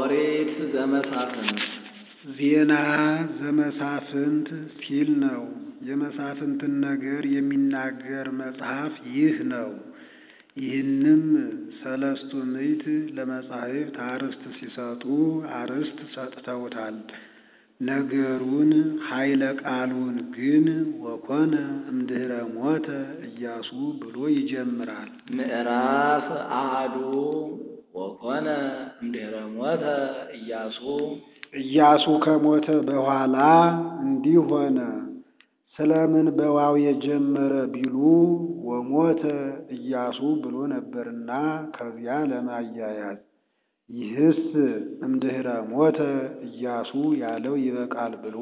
ኦሪት ዘመሳፍንት ዜና ዘመሳፍንት ሲል ነው። የመሳፍንትን ነገር የሚናገር መጽሐፍ ይህ ነው። ይህንም ሰለስቱ ምዕት ለመጻሕፍት አርዕስት ሲሰጡ አርዕስት ሰጥተውታል። ነገሩን ኃይለ ቃሉን ግን ወኮነ እምድኅረ ሞተ ኢያሱ ብሎ ይጀምራል። ምዕራፍ አሐዱ ወኮነ እምድኅረ ሞተ ኢያሱ ኢያሱ ከሞተ በኋላ እንዲህ ሆነ። ስለምን በዋው የጀመረ ቢሉ ወሞተ ኢያሱ ብሎ ነበርና ከዚያ ለማያያዝ ይህስ እምድኅረ ሞተ ኢያሱ ያለው ይበቃል ብሎ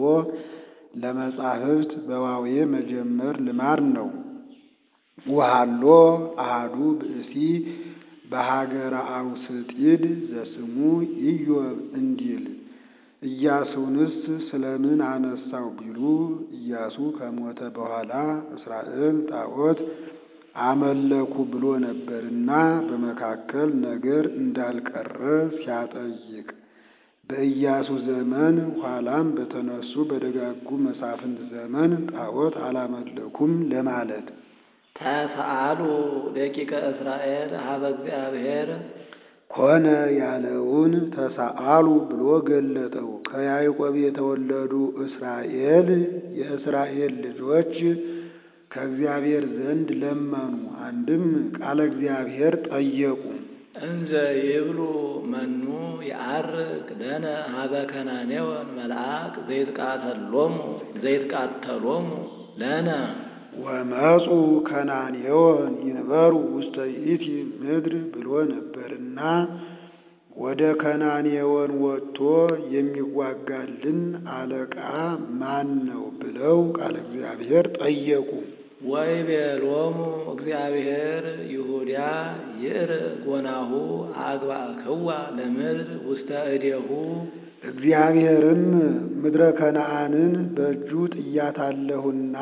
ለመጻሕፍት በዋዌ መጀመር ልማድ ነው። ወሃሎ አሐዱ ብእሲ በሀገረ አውስጢድ ዘስሙ ኢዮብ እንዲል ኢያሱንስ ስለምን አነሳው ቢሉ ኢያሱ ከሞተ በኋላ እስራኤል ጣዖት አመለኩ ብሎ ነበርና በመካከል ነገር እንዳልቀረ ሲያጠይቅ በኢያሱ ዘመን ኋላም በተነሱ በደጋጉ መሳፍንት ዘመን ጣዖት አላመለኩም ለማለት ተሰአሉ ደቂቀ እስራኤል ሀበ እግዚአብሔር ኮነ ያለውን ተሳአሉ ብሎ ገለጠው። ከያዕቆብ የተወለዱ እስራኤል የእስራኤል ልጆች ከእግዚአብሔር ዘንድ ለመኑ። አንድም ቃለ እግዚአብሔር ጠየቁ። እንዘ ይብሉ መኑ የዐርግ ለነ ሀበ ከናኔወን መልአክ ዘይትቃተሎሙ ዘይትቃተሎሙ ለነ ወመፁ ከናኔዎን ይንበሩ ውስተ ይእቲ ምድር ብሎ ነበርና ወደ ከናኔዎን ወጥቶ የሚዋጋልን አለቃ ማን ነው ብለው ቃለ እግዚአብሔር ጠየቁ። ወይቤሎሙ እግዚአብሔር ይሁዳ ይእር ጎናሁ አግባእክዋ ለምድር ውስተ እዴሁ እግዚአብሔርም ምድረ ከነዓንን በእጁ ጥያታለሁና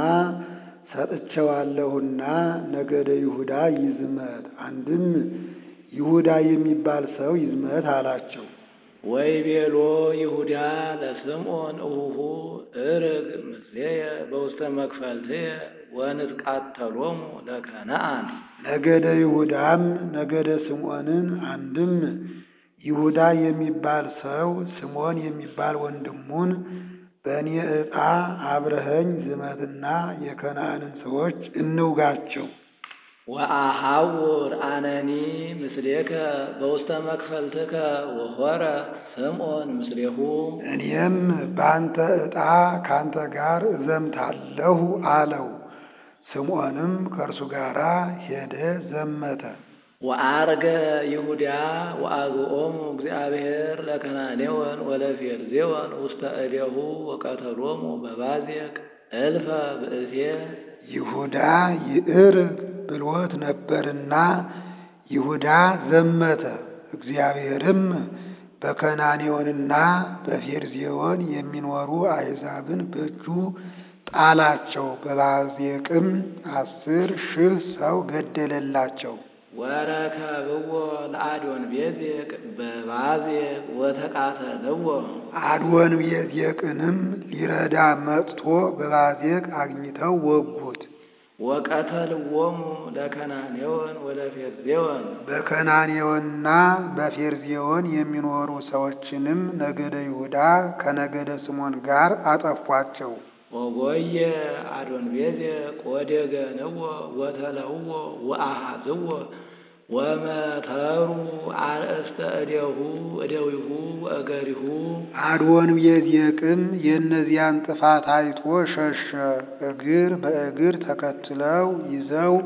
ሰጥቼዋለሁና ነገደ ይሁዳ ይዝመት፣ አንድም ይሁዳ የሚባል ሰው ይዝመት አላቸው። ወይቤሎ ይሁዳ ለስምዖን እሁሁ እርግ ምስሌየ በውስተ መክፈልትየ ወንትቃተሎሙ ለከነዓን ነገደ ይሁዳም ነገደ ስምዖንን አንድም ይሁዳ የሚባል ሰው ስምዖን የሚባል ወንድሙን በእኔ ዕጣ አብረኸኝ ዝመትና የከነዓንን ሰዎች እንውጋቸው። ወአሐውር አነኒ ምስሌከ በውስተ መክፈልትከ ወሖረ ስምዖን ምስሌሁ እኔም በአንተ ዕጣ ከአንተ ጋር እዘምታለሁ አለው። ስምዖንም ከእርሱ ጋር ሄደ፣ ዘመተ። ወአርገ ይሁዳ ወአግኦሙ እግዚአብሔር ለከናኔወን ወለፌርዜወን ውስተ እዴሁ ወቀተሎሙ በባዜቅ እልፈ ብእሴ ይሁዳ ይዕርግ ብሎት ነበርና ይሁዳ ዘመተ። እግዚአብሔርም በከናኔዎንና በፌርዜዎን የሚኖሩ አሕዛብን በእጁ ጣላቸው። በባዜቅም አስር ሺህ ሰው ገደለላቸው። ወረከብዎ ለአዶን ቤዜቅ በባዜቅ ወተቃተልዎ አድወን ቤዜቅንም ሊረዳ መጥቶ በባዜቅ አግኝተው ወጉት። ወቀተልዎሙ ለከናኔወን ወለፌርዜወን በከናኔዎንና በፌርዜዎን የሚኖሩ ሰዎችንም ነገደ ይሁዳ ከነገደ ስምዖን ጋር አጠፏቸው። ወጎየ አዶን ቤዜቅ ወደገንዎ ወተለውዎ ወአሐዝዎ ወመተሩ አርእስተ እዴሁ እደዊሁ ወእገሪሁ አድወን ቤዜቅም የእነዚያን ጥፋት አይቶ ሸሸ። እግር በእግር ተከትለው ይዘው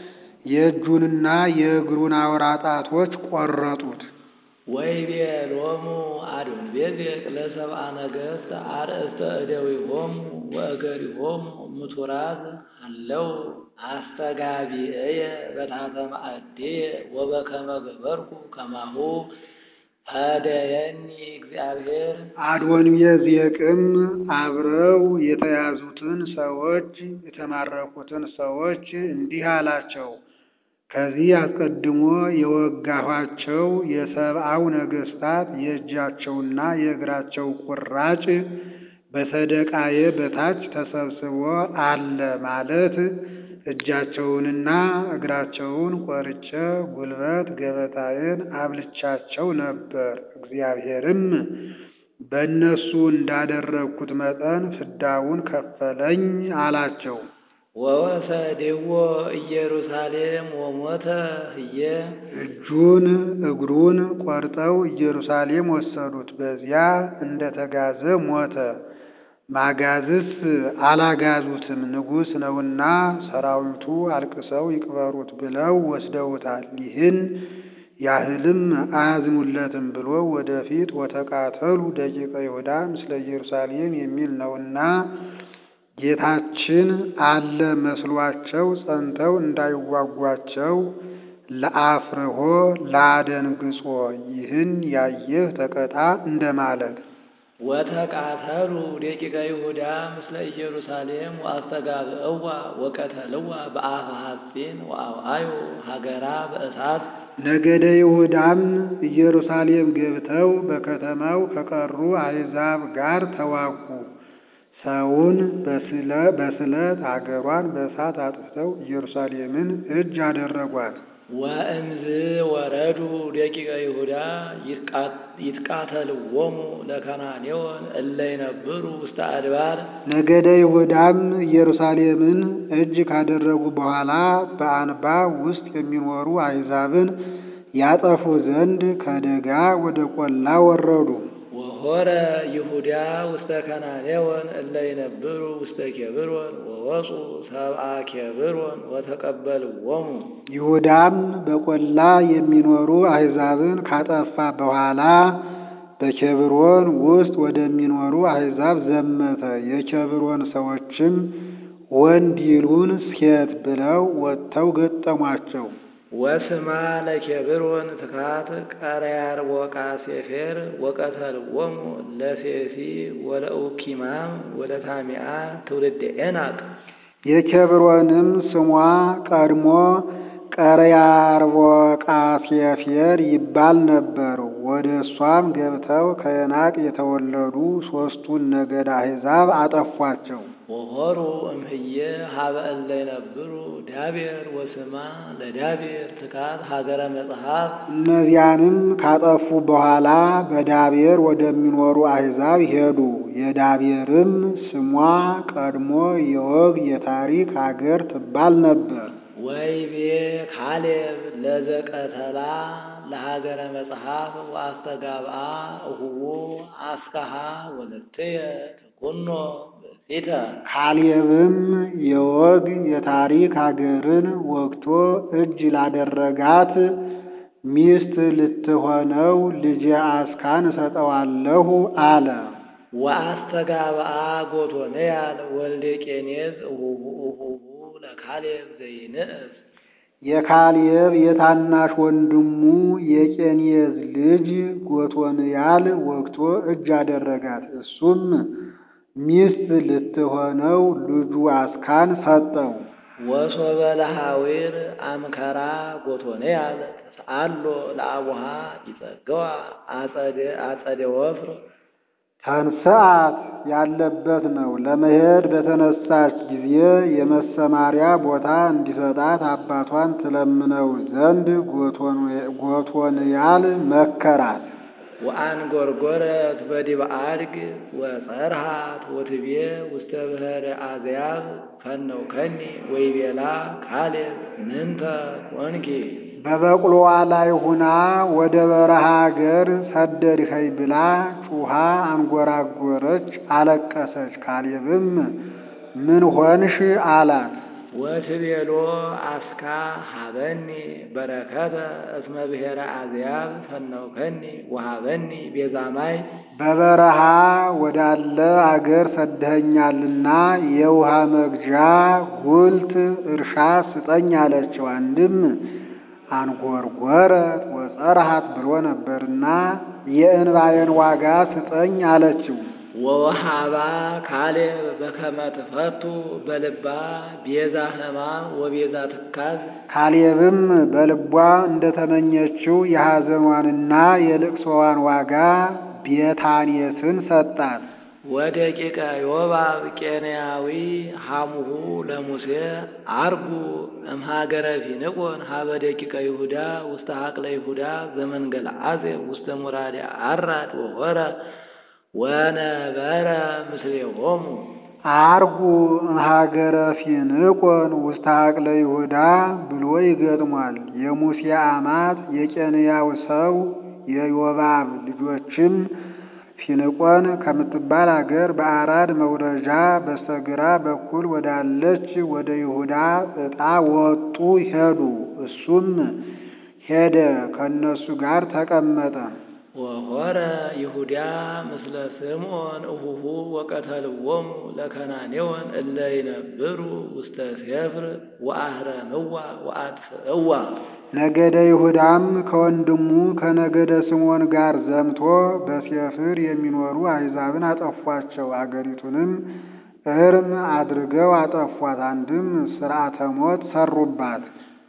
የእጁንና የእግሩን አውራ ጣቶች ቆረጡት። ወይቤሎሙ አዶን ቤዜቅ ለሰብአ ነገሥት አርእስተ እደዊሆሙ ወእገሪሆሙ ምቱራዝ አለው አስተጋቢእየ በታሕተ ማዕድየ ወበከመ ገበርኩ ከማሁ ፈደየኒ እግዚአብሔር አድወን ቤዜቅም አብረው የተያዙትን ሰዎች የተማረኩትን ሰዎች እንዲህ አላቸው፣ ከዚህ አስቀድሞ የወጋኋቸው የሰብአው ነገሥታት የእጃቸውና የእግራቸው ቁራጭ በሰደቃዬ በታች ተሰብስቦ አለ ማለት እጃቸውንና እግራቸውን ቆርጬ ጉልበት ገበታዬን አብልቻቸው ነበር። እግዚአብሔርም በእነሱ እንዳደረግኩት መጠን ፍዳውን ከፈለኝ አላቸው። ወወሰድዎ ኢየሩሳሌም ወሞተ ህየ እጁን እግሩን ቆርጠው ኢየሩሳሌም ወሰዱት። በዚያ እንደተጋዘ ሞተ። ማጋዝስ አላጋዙትም፣ ንጉሥ ነውና ሰራዊቱ አልቅሰው ይቅበሩት ብለው ወስደውታል። ይህን ያህልም አያዝኑለትም ብሎ ወደፊት ወተቃተሉ ደቂቀ ይሁዳ ምስለ ኢየሩሳሌም የሚል ነውና ጌታችን አለ መስሏቸው ጸንተው እንዳይዋጓቸው ለአፍርሆ ለአደንግጾ ይህን ያየህ ተቀጣ እንደማለት ወተቃተሉ ደቂቀ ይሁዳ ምስለ ኢየሩሳሌም ወአስተጋብእዋ ወቀተልዋ በአፈ ሐጺን ወአውአዩ ሀገራ በእሳት ነገደ ይሁዳም ኢየሩሳሌም ገብተው በከተማው ከቀሩ አሕዛብ ጋር ተዋጉ። ሰውን በስለት አገሯን በእሳት አጥፍተው ኢየሩሳሌምን እጅ አደረጓት። ወእምዝ ወረዱ ደቂቀ ይሁዳ ይትቃተልዎሙ ለከናኔዎን እለ ይነብሩ ውስተ አድባር ነገደ ይሁዳም ኢየሩሳሌምን እጅ ካደረጉ በኋላ በአንባ ውስጥ የሚኖሩ አሕዛብን ያጠፉ ዘንድ ከደጋ ወደ ቆላ ወረዱ። ወሆረ ይሁዳ ውስተ ከናኔዎን እለ ይነብሩ ውስተ ኬብሮን ወወፁ ሰብአ ኬብሮን ወተቀበልዎሙ ይሁዳም በቆላ የሚኖሩ አሕዛብን ካጠፋ በኋላ በኬብሮን ውስጥ ወደሚኖሩ አሕዛብ ዘመተ። የኬብሮን ሰዎችም ወንድ ይሉን ሴት ብለው ወጥተው ገጠሟቸው። ወስማ ለኬብሮን ትካት ቀረያር ወቃሴፌር ወቀተልዎሙ ለሴሲ ወለኡኪማም ወለታሚአ ትውልደ ኤናቅ የኬብሮንም ስሟ ቀድሞ ቀርያርቦቃሴፌር ይባል ነበር። ወደ እሷም ገብተው ከዔናቅ የተወለዱ ሦስቱን ነገድ አሕዛብ አጠፏቸው። ወሆሩ እምህየ ሀበ እለ ይነብሩ ዳቤር ወስማ ለዳቤር ትካት ሀገረ መጽሐፍ እነዚያንም ካጠፉ በኋላ በዳቤር ወደሚኖሩ አሕዛብ ሄዱ። የዳቤርም ስሟ ቀድሞ የወግ የታሪክ አገር ትባል ነበር። ወይቤ ካሌብ ለዘቀተላ ለሀገረ መጽሐፍ ወአስተጋብአ እሁዎ አስካሃ ወለትየ ተኩኖ ብእሲተ ካሌብም የወግ የታሪክ አገርን ወግቶ እጅ ላደረጋት ሚስት ልትሆነው ልጄ አስካን እሰጠዋለሁ አለ። ወአስተጋብአ ጎቶንያል ወልደ ቄኔዝ እሁሁ እሁሁ ለካሌብ ዘይንእስ የካሌብ የታናሽ ወንድሙ የቄኔዝ ልጅ ጎቶንያል ወግቶ እጅ አደረጋት። እሱም ሚስት ልትሆነው ልጁ አስካን ሰጠው። ወሶበ ለሐዊር አምከራ ጎቶንያል ተስአሎ ለአቡሃ ይጸገዋ አጸደ ወፍር ተንስአት ያለበት ነው። ለመሄድ በተነሳች ጊዜ የመሰማሪያ ቦታ እንዲሰጣት አባቷን ትለምነው ዘንድ ጎቶንያል መከራት። ወአንጎርጎረት በዲበ አድግ ወጸርሃት ወትቤ ውስተ ብሔረ አዝያብ ፈነውከኒ ወይቤላ ካሌብ ምንተ ኮንኪ በበቅሎዋ ላይ ሁና ወደ በረሃ አገር ሰደድኸኝ ብላ ጩኻ አንጎራጎረች፣ አለቀሰች። ካሌብም ምን ሆንሽ አላት። ወትቤሎ አስካ ሀበኒ በረከተ እስመ ብሔረ አዝያብ ፈነውከኒ ወሀበኒ ቤዛማይ በበረሃ ወዳለ አገር ሰደኸኛልና የውሃ መግዣ ጉልት እርሻ ስጠኝ አለችው። አንድም አንጎርጎረት ወጸርሃት ብሎ ነበርና የእንባዬን ዋጋ ስጠኝ አለችው። ወወሃባ ካሌብ በከመ ትፈቱ በልባ ቤዛ ሕማም ወቤዛ ትካዝ ካሌብም በልቧ እንደተመኘችው የሐዘኗንና የልቅሶዋን ዋጋ ቤታንየስን ሰጣት። ወደቂቀ ዮባብ ቄንያዊ ሐሙሁ ለሙሴ አርጉ እምሃገረ ፊንቆን ሀበ ደቂቀ ይሁዳ ውስተ ሀቅለ ይሁዳ ዘመንገል አጼ ውስተ ሙራዴ አራድ ወሆረ ወነበረ ምስሌሆሙ አርጉ እምሃገረ ፊንቆን ውስተ ሀቅለ ይሁዳ ብሎ ይገጥሟል። የሙሴ አማት የቄንያው ሰው የዮባብ ልጆችም ፊንቆን ከምትባል አገር በአራድ መውረጃ በስተግራ በኩል ወዳለች ወደ ይሁዳ ዕጣ ወጡ ሄዱ። እሱም ሄደ፣ ከእነሱ ጋር ተቀመጠ። ወሆረ ይሁዳ ምስለ ስምዖን እሁሁ ወቀተልዎሙ ለከናኔዎን እለ ይነብሩ ውስተ ሴፍር ወአህረምዋ ወአጥፍእዋ ነገደ ይሁዳም ከወንድሙ ከነገደ ስምዖን ጋር ዘምቶ በሴፍር የሚኖሩ አሕዛብን አጠፏቸው። አገሪቱንም እርም አድርገው አጠፏት። አንድም ሥርዓተ ሞት ሰሩባት።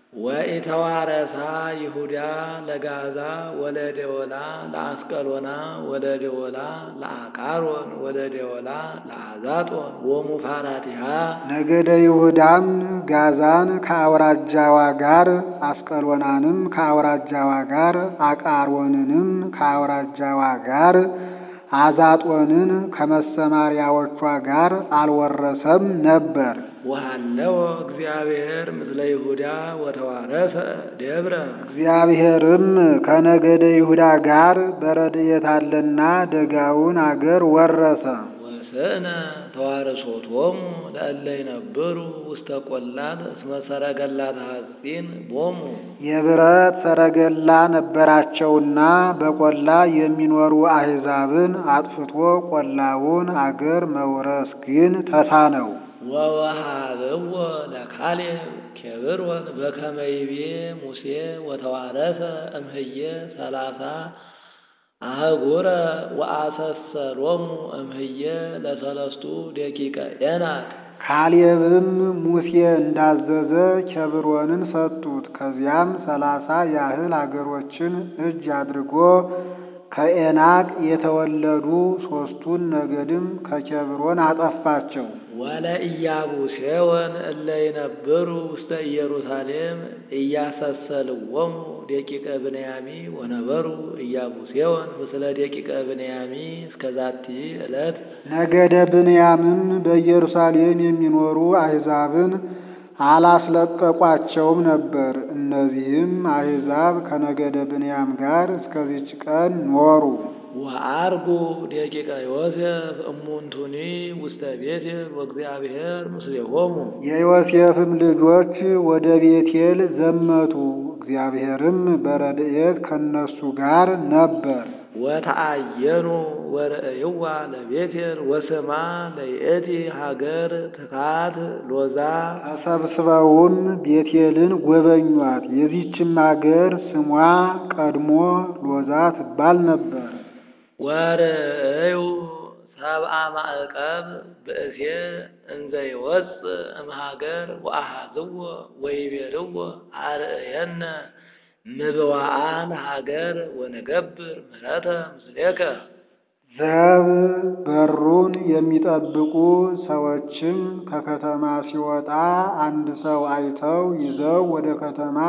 ወኢተዋረሳ ይሁዳ ለጋዛ ወለደወላ ለአስቀሎና ወለደወላ ለአቃሮን ወለደወላ ለአዛጦን ወሙፋራቲሃ ነገደ ይሁዳም ጋዛን ከአውራጃዋ ጋር አስቀሎናንም ከአውራጃዋ ጋር አቃሮንንም ከአውራጃዋ ጋር አዛጦንን ከመሰማሪያዎቿ ጋር አልወረሰም ነበር። ወሃለወ እግዚአብሔር ምስለ ይሁዳ ወተዋረሰ ደብረ እግዚአብሔርም ከነገደ ይሁዳ ጋር በረድኤት አለና ደጋውን አገር ወረሰ። ወስእነ ተዋርሶቶሙ ለእለ ይነብሩ ውስተ ቈላት እስመ ሰረገላተ ሐጺን ቦሙ የብረት ሰረገላ ነበራቸውና በቈላ የሚኖሩ አሕዛብን አጥፍቶ ቈላውን አገር መውረስ ግን ተሳነው። ወወሃብዎ ለካሌብ ኬብሮን በከመ ይቤ ሙሴ ወተዋረሰ እምህየ ሰላሳ አህጉረ ወአሰሰሎሙ እምህየ ለሰለስቱ ደቂቀ ኤናቅ ካሌብም ሙሴ እንዳዘዘ ኬብሮንን ሰጡት። ከዚያም ሰላሳ ያህል አገሮችን እጅ አድርጎ ከኤናቅ የተወለዱ ሦስቱን ነገድም ከኬብሮን አጠፋቸው። ወለኢያቡሴወን እለ ይነብሩ ውስተ ኢየሩሳሌም ኢያሰሰልዎሙ ደቂቀ ብንያሚ ወነበሩ ኢያቡሴወን ምስለ ደቂቀ ብንያሚ እስከ ዛቲ ዕለት ነገደ ብንያምም በኢየሩሳሌም የሚኖሩ አሕዛብን አላስለቀቋቸውም ነበር። እነዚህም አሕዛብ ከነገደ ብንያም ጋር እስከዚች ቀን ኖሩ። ወአርጉ ደቂቀ ዮሴፍ እሙንቱኒ ውስተ ቤቴል ወእግዚአብሔር ምስሌሆሙ የዮሴፍም ልጆች ወደ ቤቴል ዘመቱ። እግዚአብሔርም በረድኤት ከነሱ ጋር ነበር። ወተአየኑ ወርእይዋ ለቤቴል ወስማ ለይእቲ ሀገር ትካት ሎዛ ተሰብስበውም ቤቴልን ጎበኟት። የዚችም አገር ስሟ ቀድሞ ሎዛ ትባል ነበር። ወርእዩ ሰብአ ማዕቀብ ብእሴ እንዘ ይወፅእ እምሃገር ወአሃዝዎ ወይቤልዎ አርእየነ ምብዋአን ሀገር ወንገብር ምሕረተ ምስሌከ ዘብ በሩን የሚጠብቁ ሰዎችም ከከተማ ሲወጣ አንድ ሰው አይተው ይዘው ወደ ከተማ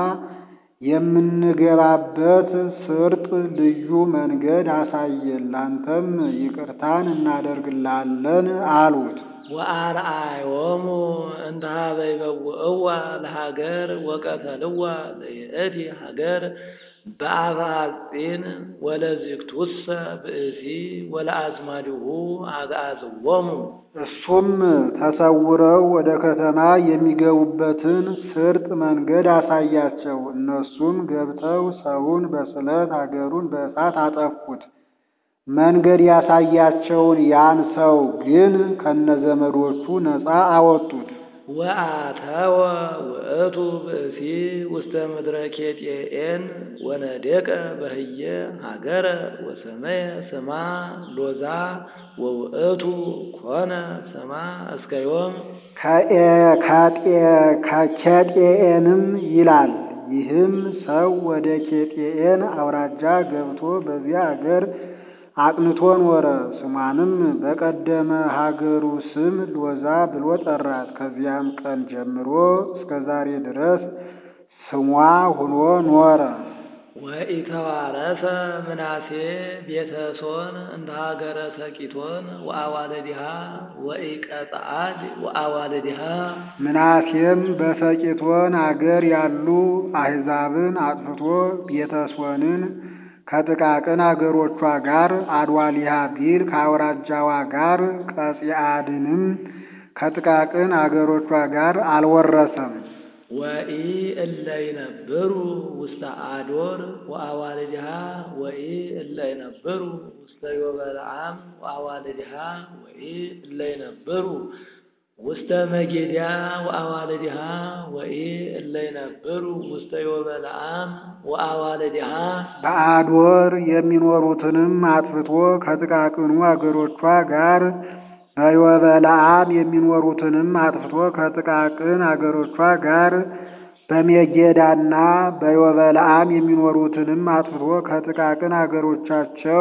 የምንገባበት ስርጥ ልዩ መንገድ አሳየን፣ ላንተም ይቅርታን እናደርግላለን አሉት። ወአርአዮሙ እንተ ኀበ ይበውዕዋ ለሀገር ወቀተልዋ ለይእቲ ሀገር በአፈ ሐጺን ወለዝግቱሰ ብእሲ ወለአዝማዲሁ አግዓዝዎሙ እሱም ተሰውረው ወደ ከተማ የሚገቡበትን ስርጥ መንገድ አሳያቸው። እነሱም ገብተው ሰውን በስለት አገሩን በእሳት አጠፉት። መንገድ ያሳያቸውን ያን ሰው ግን ከነዘመዶቹ ነፃ አወጡት። ወአተወ ውእቱ ብእሲ ውስተ ምድረ ኬጢኤን ወነደቀ በህየ ሀገረ ወሰመየ ስማ ሎዛ ወውእቱ ኮነ ስማ እስከ ዮም ከኬጤኤንም ይላል። ይህም ሰው ወደ ኬጤኤን አውራጃ ገብቶ በዚያ አገር አቅንቶ ኖረ። ስሟንም በቀደመ ሀገሩ ስም ሎዛ ብሎ ጠራት። ከዚያም ቀን ጀምሮ እስከ ዛሬ ድረስ ስሟ ሁኖ ኖረ። ወኢተዋረሰ ምናሴ ቤተሶን እንደ ሀገረ ሰቂቶን ወአዋልዲሃ ወኢቀጽአድ ወአዋልዲሃ ምናሴም በሰቂቶን አገር ያሉ አሕዛብን አጥፍቶ ቤተሶንን ከጥቃቅን አገሮቿ ጋር አድዋሊሃ ቢል ከአውራጃዋ ጋር ቀጺአድንም ከጥቃቅን አገሮቿ ጋር አልወረሰም። ወኢ እለ ይነብሩ ውስተ አዶር ወአዋልድሃ ወኢ እለ ይነብሩ ውስተ ዮበልዓም ወአዋልድሃ ወኢ እለ ይነብሩ ውስተ መጌድያ ወአዋልድሃ ወኢ እለ ይነብሩ ውስተ ዮበልዓም ወአዋልድሃ በአዶር የሚኖሩትንም አጥፍቶ ከጥቃቅኑ አገሮቿ ጋር በዮበልዓም የሚኖሩትንም አጥፍቶ ከጥቃቅን አገሮቿ ጋር በሜጌዳና በዮበልዓም የሚኖሩትንም አጥፍቶ ከጥቃቅን አገሮቻቸው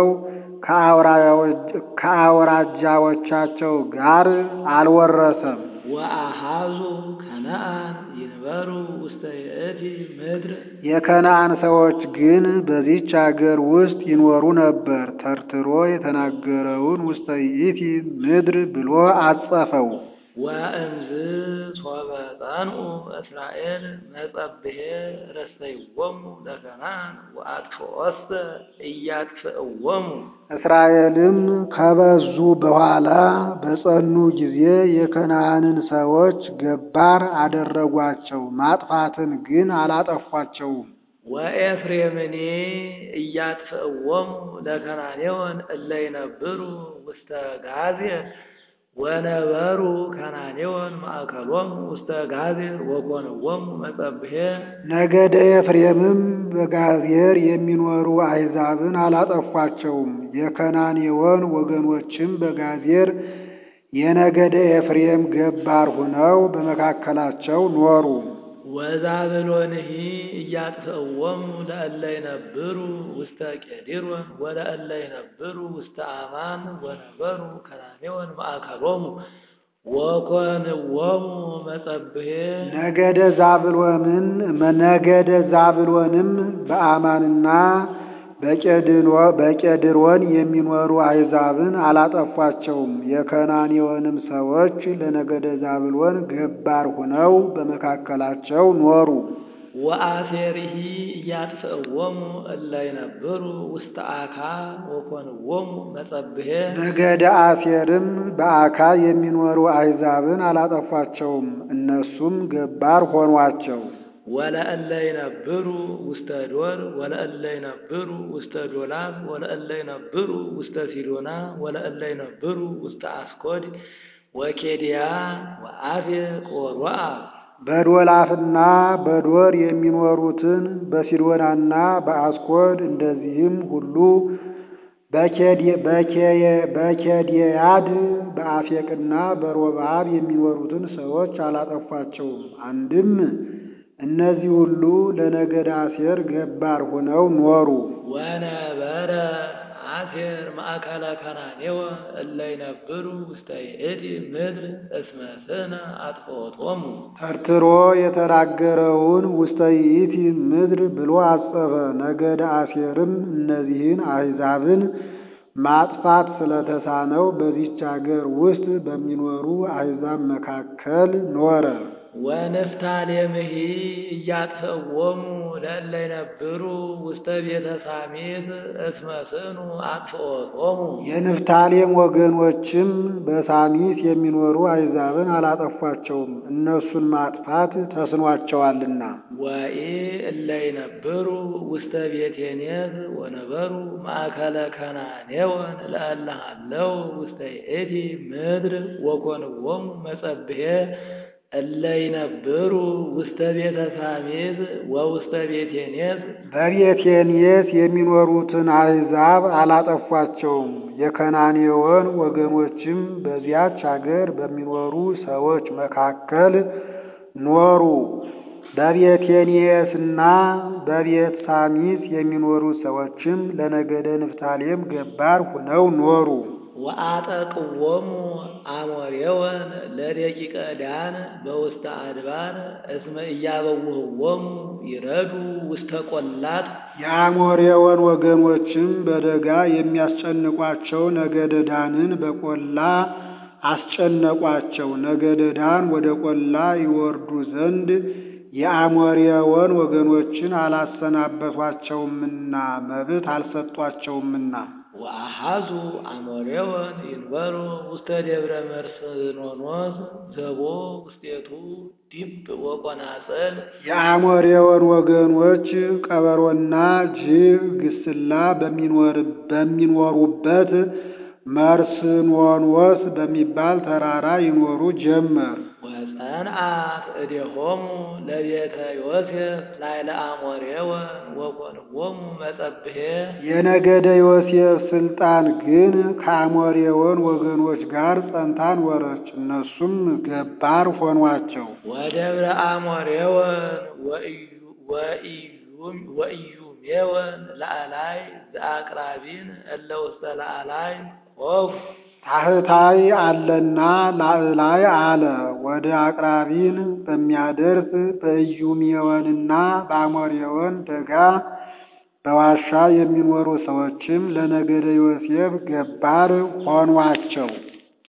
ከአውራጃዎቻቸው ጋር አልወረሰም። ወአሃዙ ከነአን ይንበሩ ውስተ ይእቲ ምድር የከነአን ሰዎች ግን በዚች አገር ውስጥ ይኖሩ ነበር። ተርትሮ የተናገረውን ውስተ ይእቲ ምድር ብሎ አጸፈው። ወእምዝ ሶበ ጸንኡ እስራኤል መጸብሔ ረሰይዎሙ ለከነአን ወአጥፍኦስተ ኢያጥፍእዎሙ እስራኤልም ከበዙ በኋላ በጸኑ ጊዜ የከነአንን ሰዎች ገባር አደረጓቸው፣ ማጥፋትን ግን አላጠፏቸውም። ወኤፍሬምኒ ኢያጥፍእዎሙ ለከናኔዎን እለ ይነብሩ ውስተ ጋዜር ወነበሩ ከናኔዎን ማእከሎሙ ውስተ ጋዜር ወኮንዎሙ መጸብሔ ነገደ ኤፍሬምም በጋዜር የሚኖሩ አሕዛብን አላጠፏቸውም። የከናኔዎን ወገኖችም በጋዜር የነገደ ኤፍሬም ገባር ሆነው በመካከላቸው ኖሩ። ወዛብሎንሂ ኢያጥፍእዎሙ ለእለ ይነብሩ ውስተ ቄዲሮን ወለእለ ይነብሩ ውስተ አማን ወነበሩ ከናኔዎን ማእከሎሙ ወኮንዎሙ መጸብሔ ነገደ ዛብሎንን ነገደ ዛብሎንም በአማንና በቄድሮን የሚኖሩ አሕዛብን አላጠፏቸውም። የከናኔዎንም ሰዎች ለነገደ ዛብሎን ገባር ሆነው በመካከላቸው ኖሩ። ወአሴርሂ ኢያጥፍእዎሙ እለ ይነብሩ ውስተ አካ ወኮንዎሙ መጸብሔ ነገደ አሴርም በአካ የሚኖሩ አሕዛብን አላጠፏቸውም። እነሱም ገባር ሆኗቸው። ወለእለ ይነብሩ ውስተ ዶር ወለእለ ይነብሩ ውስተ ዶላብ ወለእለ ይነብሩ ውስተ ሲዶና ወለእለ ይነብሩ ውስተ አስኮድ ወኬድያ ወአፌቅ ወሮአብ በዶላፍና በዶር የሚኖሩትን በሲዶናና በአስኮድ እንደዚህም ሁሉ በኬድያድ በአፌቅና በሮብዓብ የሚኖሩትን ሰዎች አላጠፏቸውም። አንድም እነዚህ ሁሉ ለነገደ አሴር ገባር ሆነው ኖሩ። ወነበረ አሴር ማእከለ ከናኔወ እለ ይነብሩ ውስተ ይእቲ ምድር እስመ ስነ አጥፍኦቶሙ ተርትሮ የተናገረውን ውስተ ይእቲ ምድር ብሎ አጸፈ። ነገደ አሴርም እነዚህን አሕዛብን ማጥፋት ስለተሳነው በዚች አገር ውስጥ በሚኖሩ አሕዛብ መካከል ኖረ። ወንፍታሌምሂ ኢያጥፍእዎሙ ለእለ ይነብሩ ውስተ ቤተ ሳሚት እስመ ስኑ አጥፍኦቶሙ የንፍታሌም ወገኖችም በሳሚት የሚኖሩ አሕዛብን አላጠፏቸውም፣ እነሱን ማጥፋት ተስኗቸዋልና። ወኢ እለ ይነብሩ ውስተ ቤቴኔት ወነበሩ ማእከለ ከናኔወን ለእለ ሃለው ውስተ ይእቲ ምድር ወኮንዎሙ መጸብሔ እለ ይነብሩ ውስተ ቤተ ሳሚት ወውስተ ቤቴኔት በቤቴንየት የሚኖሩትን አሕዛብ አላጠፏቸውም። የከናኔዎን ወገኖችም በዚያች አገር በሚኖሩ ሰዎች መካከል ኖሩ። በቤቴንየትና በቤት ሳሚት የሚኖሩ ሰዎችም ለነገደ ንፍታሌም ገባር ሁነው ኖሩ። ወአጠቅዎሙ አሞሬወን ለደቂቀ ዳን በውስተ አድባር እስመ እያበውህዎሙ ይረዱ ውስተ ቆላት የአሞሬዎን ወገኖችም በደጋ የሚያስጨንቋቸው ነገደ ዳንን በቆላ አስጨነቋቸው። ነገደ ዳን ወደ ቆላ ይወርዱ ዘንድ የአሞሬዎን ወገኖችን አላሰናበቷቸውምና መብት አልሰጧቸውምና። ወአሃዙ አሞሬወን ይንበሩ ውስተ ደብረ መርስኖኖስ ዘቦ ውስቴቱ ዲብ ወቆናጽል የአሞሬዎን ወገኖች ቀበሮና ጅብ ግስላ በሚኖሩበት መርስኖኖስ በሚባል ተራራ ይኖሩ ጀመር። ወጸንዓት እዴሆሙ ለቤተ ዮሴፍ ላዕለ አሞሬወን ወኮንዎሙ መጸብሔ የነገደ ዮሴፍ ስልጣን ግን ከአሞሬዎን ወገኖች ጋር ጸንታ ኖረች። እነሱም ገባር ሆኗቸው። ወደብረ አሞሬወን ወኢዩሜወን ላዕላይ ዘአቅራቢን እለ ውስተ ላዕላይ ቆፍ ታሕታይ አለና ላዕላይ አለ። ወደ አቅራቢን በሚያደርስ በኢዩሜዎንና በአሞሬዎን ደጋ በዋሻ የሚኖሩ ሰዎችም ለነገደ ዮሴፍ ገባር ሆኗቸው።